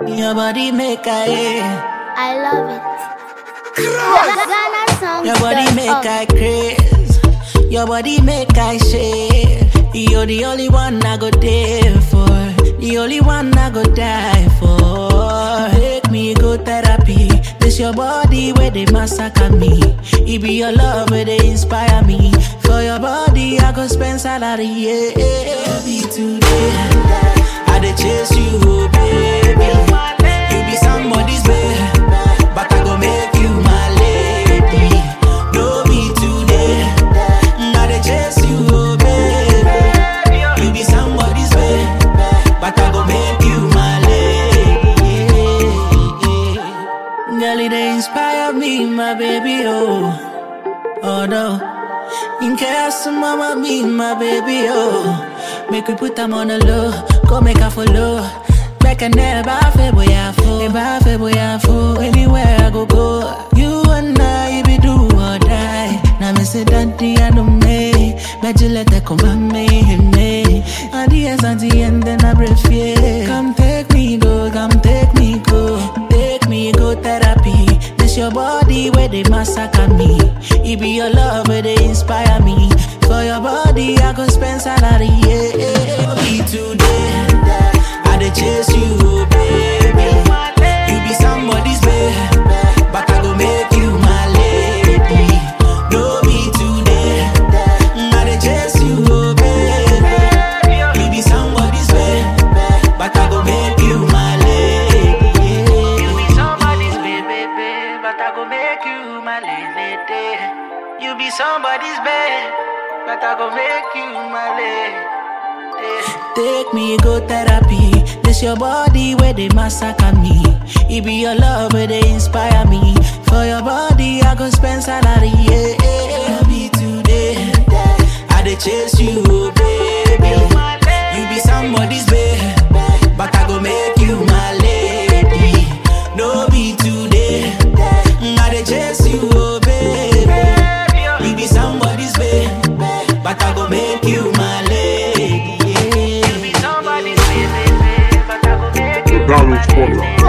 Your body make I, I love it. Ghana songs. your body dot make org. I craze. Your body make I shake. You're the only one I go there for. The only one I go die for. Make me go therapy. This your body where they massacre me. It be your love where they inspire me. For your body I go spend salary. Yeah, be today. I dey chase you, oh, baby. You be somebody's babe, but I go make you my lady. No be today. I dey chase you, oh, baby. You be somebody's babe, but I go make you my lady. Girl, it dey inspire me, my baby, oh. Oh no. In case mama be my baby, oh. Make we put them on the low, go make her follow. Make a never feel boy I fall, never feel boy I fall. Anywhere I go go, you and I be do or die. Now me say daddy I know me, but you let that come on me, me. At the end, at the end, then I breathe yeah. Come take me go, come take me go, take me go therapy. This your body where they massacre me. It be your love where they inspire me. For your body, I go spend salary. Yeah, be today. I dey chase you, oh, baby. You be somebody's babe, but I go make you my lady. No be today. I dey chase you, oh, baby. You be somebody's babe, but I go make you my lady. You be somebody's baby, babe, but I go make you my lady. You be somebody's babe, but I go make you my lady. Take me go therapy. This your body where they massacre me. It be your love where they inspire me. For your body, I go spend salary. Yeah, be today. I dey chase you, oh, baby. You be somebody's babe, but I go make you my lady. No be today. I dey chase you, oh, baby. You be somebody's babe, but I go make you my lady. You be somebody's baby, but I go make you my Donald lady. Fuller.